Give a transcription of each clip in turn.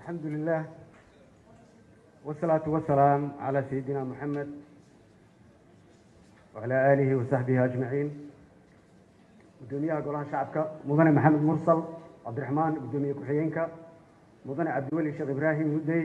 الحمد لله والصلاة والسلام على سيدنا محمد وعلى آله وصحبه أجمعين gudoomiyaha golaha shacabka mudane maxamed mursal cabdiraxmaan gudoomiye ku-xigeenka mudane cabdiweli sheekh ibraahim mudey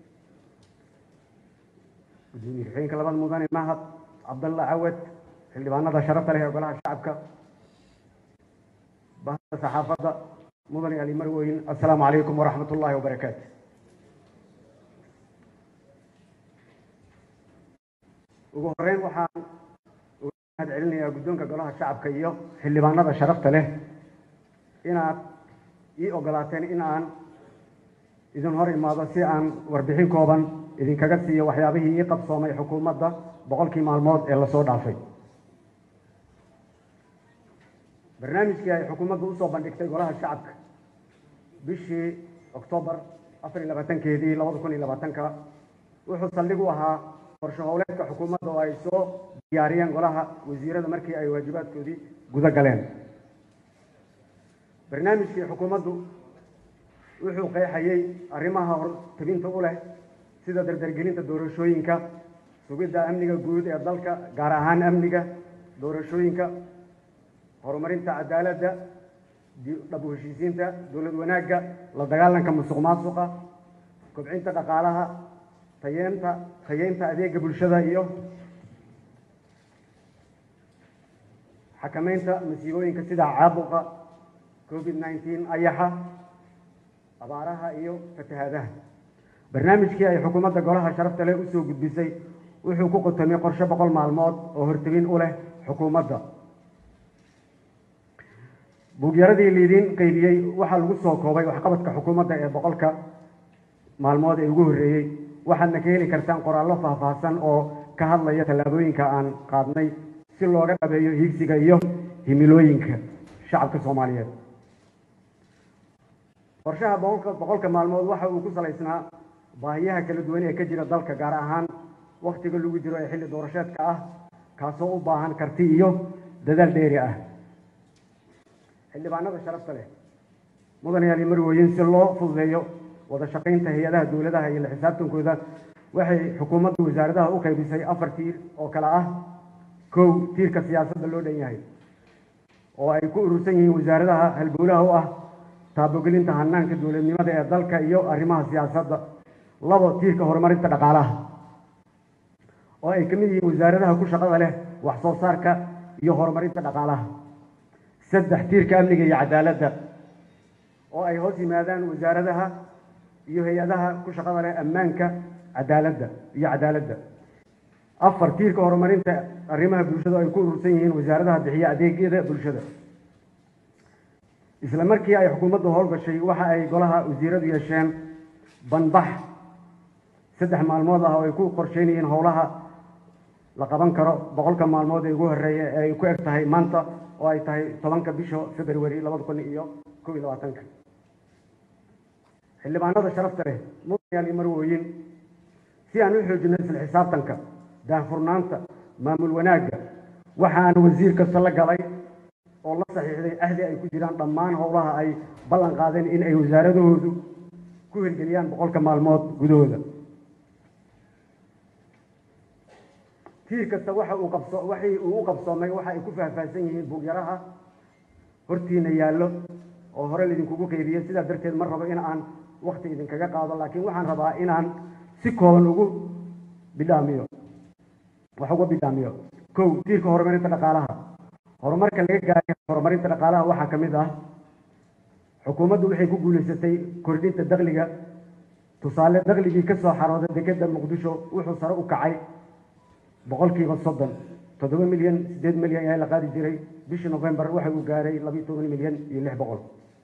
gudoomiye ku-xigeenka labada mudane mahad cabdalla cawad xildhibaanada sharafta leh ee golaha shacabka bahda saxaafadda mudane ali marweyn assalaamu calaykum waraxmat ullaahi wabarakaatu ugu horeyn waxaan mahad celinayaa guddoonka golaha shacabka iyo xildhibaanada sharafta leh inaad ii ogolaateen in aan idin hor imaado si aan warbixin kooban idinkaga siiyo waxyaabihii ii qabsoomay xukuumadda boqolkii maalmood ee lasoo dhaafay barnaamijkii ay xukuumaddu usoo bandhigtay golaha shacabka bishii oktoobar afar iyo labaatankeedii labada kun iyo labaatanka wuxuu saldhig u ahaa qorshe howleedka xukuumadda oo ay soo diyaariyeen golaha wasiirada markii ay waajibaadkoodii guda galeen barnaamijkii xukuumaddu wuxuu qeexayey arrimaha hortabinta u leh sida dardargelinta doorashooyinka sugidda amniga guud ee dalka gaar ahaan amniga doorashooyinka horumarinta cadaaladda dhab u heshiisiinta dowlad wanaagga la dagaalanka musuq maasuqa kobcinta dhaqaalaha tayeenta tayeynta adeega bulshada iyo xakameynta masiibooyinka sida caabuqa covid nineteen ayaxa abaaraha iyo fatahaadaha barnaamijkii ay xukuumadda golaha sharafta leh usoo gudbisay wuxuu ku qotomay qorshe boqol maalmood oo hortebin u leh xukuumadda buugyaradii liidiin qaybiyey waxaa lagu soo koobay waxqabadka xukuumadda ee boqolka maalmood ee ugu horreeyey waxaadna ka heli kartaan qoraallo faahfaahsan oo ka hadlaya tallaabooyinka aan qaadnay si looga dhabeeyo hiigsiga iyo himilooyinka shacabka soomaaliyeed qorshaha boqolka boqolka maalmood waxa uu ku salaysnaa baahiyaha kala duwan ee ka jira dalka gaar ahaan wakhtiga lagu jiro ee xilli doorasheedka ah kaasoo u baahan karti iyo dadaal dheeri ah xildhibaanada sharafta leh mudanayaal marwooyin si loo fududeeyo wada shaqaynta hay-adaha dowladaha iyo la xisaabtankooda waxay xukuumadda wasaaradaha u qaybisay afar tiir oo kale ah kow tiirka siyaasadda loo dhan yahay oo ay ku urursan yihiin wasaaradaha halbowlaha u ah taabogelinta hanaanka dowladnimada ee dalka iyo arrimaha siyaasadda labo tiirka horumarinta dhaqaalaha oo ay ka mid yihiin wasaaradaha ku shaqada leh wax soo saarka iyo horumarinta dhaqaalaha saddex tiirka amniga iyo cadaaladda oo ay hoos yimaadaan wasaaradaha iyo hay-adaha ku shaqada leh ammaanka cadaaladda iyo cadaaladda afar tiirka horumarinta arrimaha bulshada oo ay ku urursan yihiin wasaaradaha bixiya adeegyada bulshada isla markii ay xukuumaddu howlgashay waxa ay golaha wasiiradu yeesheen banbax saddex maalmood ah oo ay ku qorsheynayeen howlaha la qaban karo boqolka maalmood ee ugu horreeya ee ay ku eg tahay maanta oo ay tahay tobanka bisha february labada kun iyo kow iyo labaatanka xildhibaanada sharafta leh mudanayaal iyo marwooyin si aan u xoojino isla xisaabtanka daahfurnaanta maamul wanaagga waxaan wasiir kasta la galay oo la saxiixday ahdi ay ku jiraan dhammaan howlaha ay ballan qaadeen in ay wasaaradahoodu ku hirgeliyaan boqolka maalmood gudahooda tiir kasta waxa uu qabso waxii uu u qabsoomay waxa ay ku faahfaahsan yihiin buugyaraha hortiina yaallo oo hore laidinkugu qeybiyey sidaa darteed ma rabo in aan wakti idinkaga qaado laakiin waxaan rabaa inaan si kooban ugu bidhaamiyo wax uga bidhaamiyo kow tiirka horumarinta dhaqaalaha horumarka laga gaaray horumarinta dhaqaalaha waxaa ka mid ah xukuumaddu waxay ku guulaysatay kordhinta dakliga tusaale dakligii ka soo xarooday dekeda muqdisho wuxuu sare u kacay boqolkiiba soddon toddoba milyan siddeed milyan ayaa la qaadi jiray bishii novembar waxa uu gaaray labiiyo toban milyan iyo lix boqol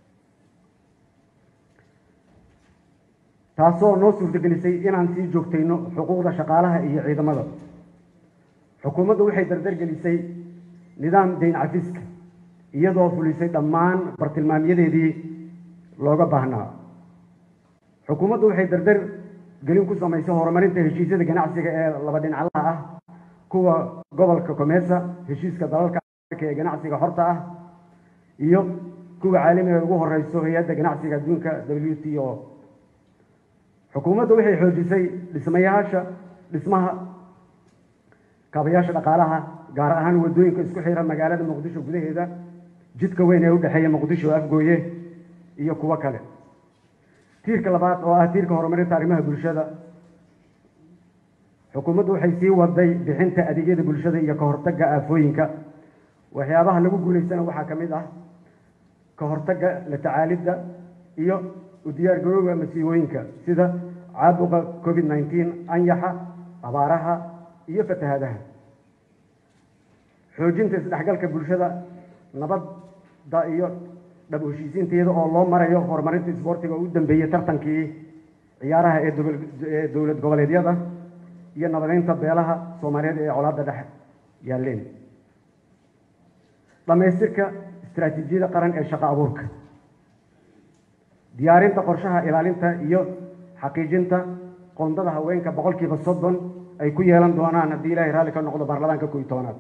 taasoo noo suurtagelisay inaan sii joogtayno xuquuqda shaqaalaha iyo ciidamada xukuumaddu waxay dardargelisay nidaam dayn cafiska iyadoo fulisay dhammaan bartilmaamyadeedii looga baahnaa xukuumaddu waxay dardar gelin ku samaysay horumarinta heshiisyada ganacsiga ee laba dhinaclaha ah kuwa gobolka comesa heshiiska dalalka ee ganacsiga horta ah iyo kuwa caalamiga ugu horeyso hay-adda ganacsiga adduunka w t o xukuumaddu waxay xoojisay dhismayaasha dhismaha kaabayaasha dhaqaalaha gaar ahaan waddooyinka isku xira magaalada muqdisho gudaheeda jidka weyn ee u dhexeeya muqdisho afgooye iyo kuwo kale tiirka labaad oo ah tiirka horumarinta arrimaha bulshada xukuumaddu waxay sii waday bixinta adeegyada bulshada iyo ka hortagga aafooyinka waxyaabaha lagu guulaystana waxaa ka mid ah ka hortagga la tacaalidda iyo u diyaargarowga masiibooyinka sida caabuqa covid nneteen anyaxa abaaraha iyo fatahaadaha xoojinta isdhexgalka bulshada nabadda iyo dhab heshiisiinteeda oo loo marayo horumarinta isboortiga oo u dambeeyey tartankii ciyaaraha ee ee dowlad goboleedyada iyo nabadeynta beelaha soomaaliyeed ee colaadda dhex yaalleen dhammaystirka istaraatiijiyada qaran ee shaqo abuurka diyaarinta qorshaha ilaalinta iyo xaqiijinta qoondada haweenka boqolkiiba soddon ay ku yeelan doonaan haddii ilaahay raalli ka noqdo baarlamaanka kow iyo tobanaad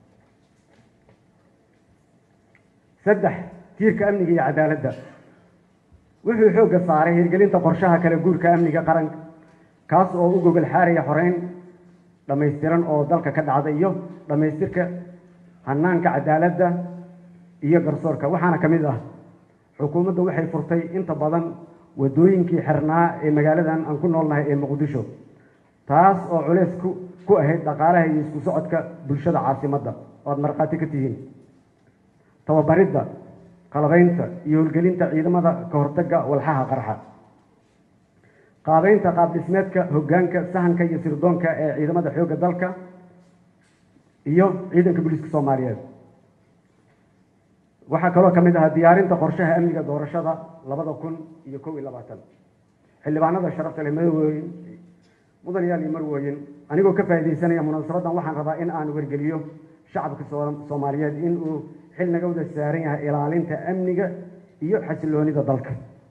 saddex tiirka amniga iyo cadaaladda wuxuu xoogga saaray hirgelinta qorshaha kala guurka amniga qaranka kaas oo u gogol xaaraya xoreyn dhammaystiran oo dalka ka dhacda iyo dhammaystirka hanaanka cadaaladda iyo garsoorka waxaana ka mid ah xukuumadda waxay furtay inta badan waddooyinkii xirnaa ee magaaladan aan ku noolnahay ee muqdisho taas oo culeys ku ku ahayd dhaqaalaha iyo isku socodka bulshada caasimadda oo aad markhaati ka tihiin tababaridda qalabaynta iyo howlgelinta ciidamada ka hortagga walxaha qarxa qaabeynta qaab dhismeedka hoggaanka sahanka iyo sirdoonka ee ciidamada xoogga dalka iyo ciidanka booliiska soomaaliyeed waxaa kaloo ka mid ahaa diyaarinta qorshaha amniga doorashada labada kun iyo kow iyo labaatan xildhibaanada sharafta leh madawooyin mudanayaal iyo marwooyin anigoo ka faa'iidaysanaya munaasabadan waxaan rabaa in aan wargeliyo shacabka soomaaliyeed in uu xil naga wada saaran yahay ilaalinta amniga iyo xasiloonida dalka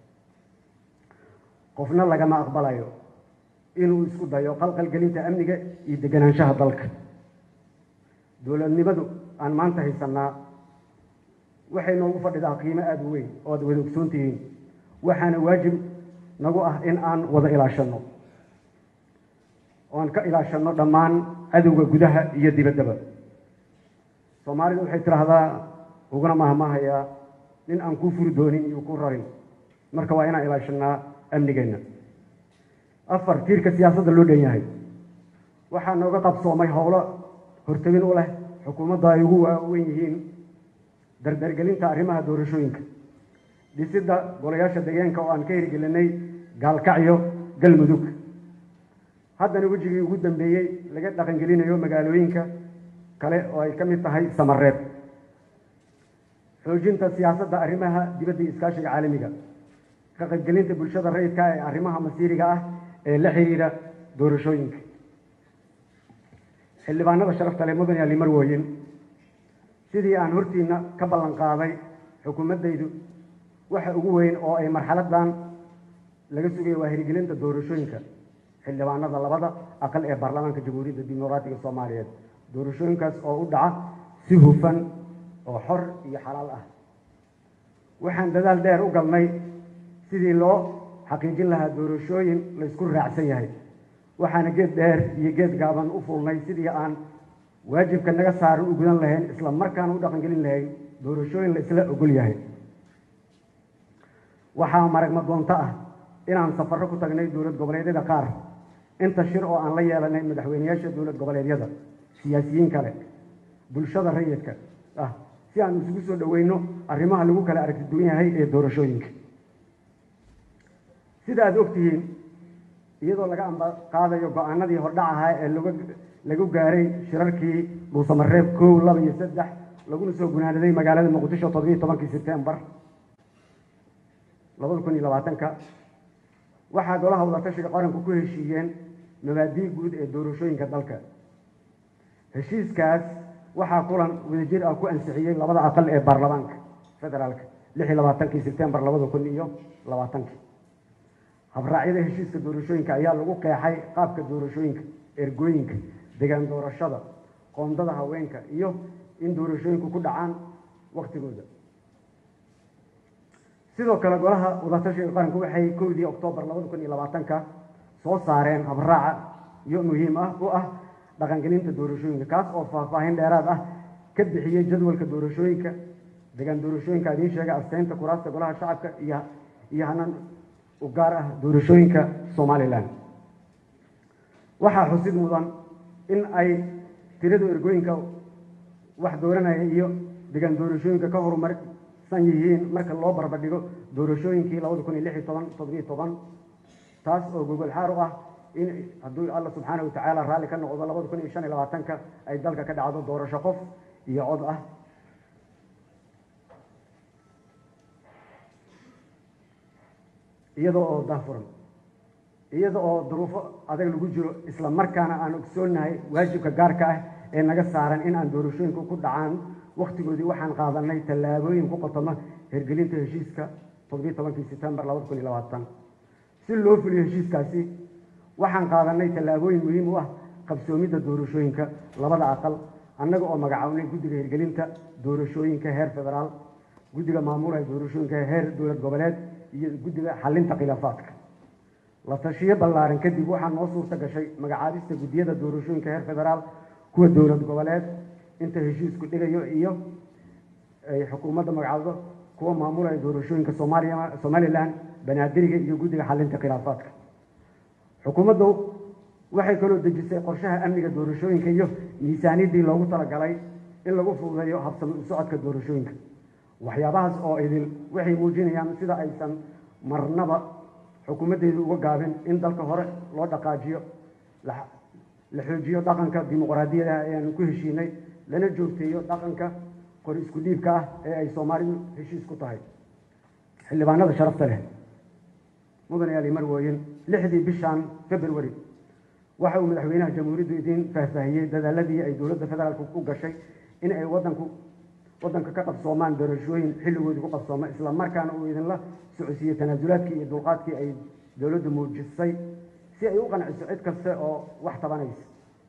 qofna lagama aqbalayo inuu isku dayo qalqalgelinta amniga iyo deganaanshaha dalka dowladnimadu aan maanta haysanaa waxay noogu fadhidaa qiimo aada u weyn oo ad wada ogsoon tihiin waxaana waajib nagu ah in aan wada ilaashanno oan ka ilaashanno dhammaan cadowga gudaha iyo dibaddaba soomaalidu waxay tidhaahdaa uguna mahmahayaa nin aan kuu furi doonin iyo ku rarin marka waa inaan ilaashanaa amnigeenna afar tiirka siyaasadda loo dhan yahay waxaa nooga qabsoomay howlo hortagin u leh xukuumadda ay ugu waaweyn yihiin dardargelinta arrimaha doorashooyinka dhisidda golayaasha deegaanka oo aan ka hirgelinay gaalkacyo galmudug haddana wejigii ugu dambeeyey laga dhaqangelinayo magaalooyinka kale oo ay ka mid tahay samareeb xoojinta siyaasadda arrimaha dibadda iyo iskaashiga caalamiga ka qaybgelinta bulshada rayidka ee arrimaha masiiriga ah ee la xiriira doorashooyinka xildhibaanada sharafta leh mudan yaali marwooyin sidii aan hortiina ka ballan qaaday xukuumaddaydu waxa ugu weyn oo ay marxaladan laga sugayo waa hirgelinta doorashooyinka xildhibaanada labada aqal ee baarlamaanka jamhuuriyadda dimuqraatiga soomaaliyeed doorashooyinkaas oo u dhaca si hufan oo xor iyo xalaal ah waxaan dadaal dheer u galnay sidii loo xaqiijin lahaa doorashooyin la isku raacsan yahay waxaana geed dheer iyo geed gaaban u fuulnay sidii aan waajibka naga saaran u gudan lahayn isla markaana u dhaqangelin lahayn doorashooyin la isla ogol yahay waxaa maragma doonto ah inaan safarro ku tagnay dowlad goboleedyada qaar inta shir oo aan la yeelanay madaxweyneyaasha dowlad goboleedyada siyaasiyiin kale bulshada rayidka ah si aan isugu soo dhoweyno arrimaha lagu kala aragti duwan yahay ee doorashooyinka sida aada ogtihiin iyadoo laga amba qaadayo go-aanadii hordhac ahaa ee laga lagu gaaray shirarkii dhuusamareeb kow laba iyo saddex laguna soo gunaanaday magaalada muqdisho toddobiiyo tobankii sebtembar labada kun iyo labaatanka waxaa golaha wadatashiga qaranku ku heshiiyeen mabaadii guud ee doorashooyinka dalka heshiiskaas waxaa kulan wadajir ah ku ansixiyey labada aqal ee baarlamaanka federaalka lix iyo labaatankii sebtembar labada kun iyo labaatankii habraacyada heshiiska doorashooyinka ayaa lagu qeexay qaabka doorashooyinka ergooyinka degaan doorashada qoondada haweenka iyo in doorashooyinku ku dhacaan waktigooda sidoo kale golaha wadatashiga qaranku waxay kowdii oktoobar labada kun iyo labaatanka soo saareen habraaca iyo muhiim ah u ah dhaqangelinta doorashooyinka kaas oo faahfaahin dheeraad ah ka bixiyey jadwalka doorashooyinka degaan doorashooyinka idiin sheegay asteynta kuraasta golaha shacabka iyo iyo hanan u gaar ah doorashooyinka somalilan waxaa xusid mudan in ay tirada ergooyinka wax dooranaya iyo degaan doorashooyinka ka horumarsan yihiin marka loo barbardhigo doorashooyinkii labada kun iyo lix iyo toban toddobiyo toban taas oo gogol xaar u ah in hadduu alla subxaana watacaala raalli ka noqdo labada kun iyo shan iyo labaatanka ay dalka ka dhacdo doorasho qof iyo cod ah iyada oo dahfuran iyada oo duruufo adag lagu jiro isla markaana aan ogsoonnahay waajibka gaarka ah ee naga saaran in aan doorashooyinku ku dhacaan wakhtigoodii waxaan qaadanay tallaabooyin ku qotoma hirgelinta heshiiska toddobiyi tobankii setembar labada kun iyo labaatan si loo fuliyo heshiiskaasi waxaan qaadanay tallaabooyin muhiim u ah qabsoomidda doorashooyinka labada aqal annaga oo magacawnay guddiga hirgelinta doorashooyinka heer federaal guddiga maamulaya doorashooyinka heer dowlad goboleed iyo guddiga xalinta khilaafaadka la tashiyo ballaaran kadib waxaa noo suurta gashay magacaabista guddiyada doorashooyinka heer federaal kuwa dowlad goboleed inta heshiisku dhigayo iyo ay xukuumadda magacaabdo kuwa maamulaya doorashooyinka soomaaliya somalilan banaadiriga iyo guddiga xalinta khilaafaadka xukuumaddu waxay kaloo dejisay qorshaha amniga doorashooyinka iyo miisaaniyaddii loogu talagalay in lagu fududeeyo habsami u socodka doorashooyinka waxyaabahaas oo idil waxay muujinayaan sida aysan marnaba xukuumaddeedu uga gaabin in dalka hore loo dhaqaajiyo la xoojiyo dhaqanka dimuqraadiyada ee aanu ku heshiinay lana joogteeyo dhaqanka qori isku dhiibka ah ee ay soomaalidu heshiis ku tahay xildhibaanada sharafta leh mudanayaal marwooyin lixdii bishan february waxa uu madaxweynaha jamhuuriyaddu idiin faahfaahiyey dadaaladii ay dowladda federaalku ku gashay in ay wadanku waddanka ka qabsoomaan doorashooyin xilligoodii ku qabsooma isla markaana uu idinla socodsiiyey tanaasulaadkii iyo dulqaadkii ay dowladdu muujisay si ay u qanciso cid kaste oo wax tabanaysa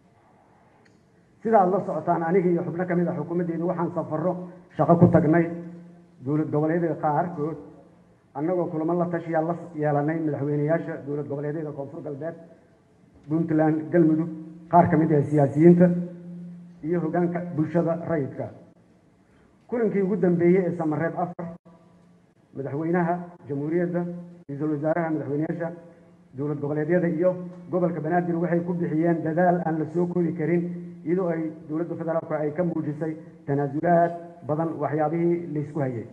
sida aada la socotaan aniga iyo xubno ka mid ah xukuumaddeedu waxaan safarro shaqo ku tagnay dowlad goboleedyada qaarkood annagoo kulamo la tashiyaa la yeelanay madaxweyneyaasha dowlad goboleedyada koonfur galbeed puntland galmudug qaar ka mid ah siyaasiyiinta iyo hoggaanka bulshada rayidka kulankii ugu dambeeyey ee samareeb afar madaxweynaha jamhuuriyadda ra-iisul wasaaraha madaxweyneyaasha dowlad goboleedyada iyo gobolka banaadir waxay ku bixiyeen dadaal aan la soo koobi karin iyadoo ay dowladda federaalku ay ka muujisay tanaasulaad badan waxyaabihii laysku hayay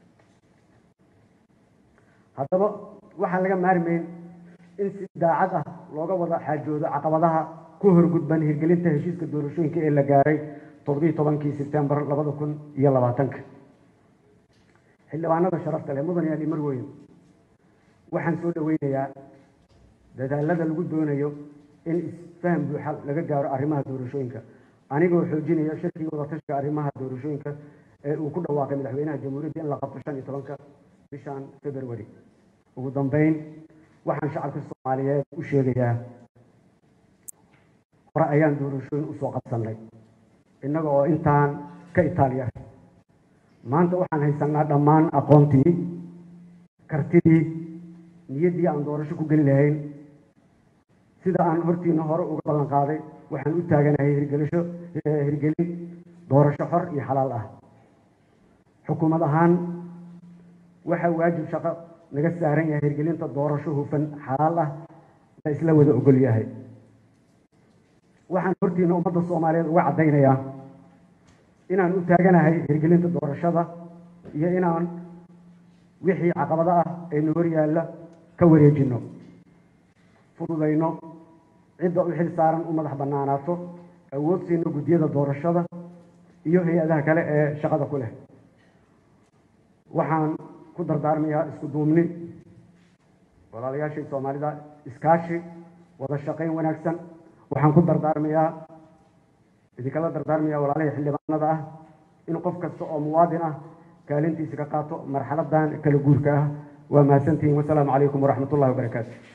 haddaba waxaan laga maarmayn in si daacad ah looga wada xaajoodo caqabadaha ku horgudban hirgelinta heshiiska doorashooyinka ee la gaaray toddobiyi tobankii sebtembar labada kun iyo labaatanka xildhibaanada sharafta leh mudan yaali marweyn waxaan soo dhaweynayaa dadaalada lagu doonayo in isfaham buuxa laga gaaro arrimaha doorashooyinka anigoo xoojinaya shirkii wadatashiga arrimaha doorashooyinka ee uu ku dhawaaqay madaxweynaha jamhuuriyadda in la qabto shan iyo tobanka bishan february ugu dambeyn waxaan shacabka soomaaliyeed u sheegayaa hore ayaan doorashooyin usoo qabsanay innaga oo intaan ka itaaliya maanta waxaan haysanaa dhammaan aqoontii kartidii niyaddii aan doorasho ku geli lahayn sida aan hortiina hore uga ballan qaaday waxaan u taaganahay hirgelisho hirgelin doorasho xor iyo xalaal ah xukuumad ahaan waxaa waajib shaqo naga saaran yahay hirgelinta doorasho hufan xalaal ah la isla wada ogol yahay waxaan hortiina ummadda soomaaliyeed uga caddaynayaa inaan u taaganahay hirgelinta doorashada iyo inaan wixii caqabado ah ee na hor yaalla ka wareejinno fududayno cidda u xil saaran u madax bannaanaato awood siino guddiyada doorashada iyo hay-adaha kale ee shaqada ku leh waxaan ku dardaarmayaa isku duubni walaalayaashii soomaalida iskaashi wada shaqayn wanaagsan waxaan ku dardaarmayaa idinkala dardaarmayaa walaalihii xildhibaanada ah in qof kasta oo muwaadin ah kaalintiisa ka qaato marxaladan kala guurka ah waa mahadsantihiin wasalaamu calaykum waraxmat ullahi wabarakaatu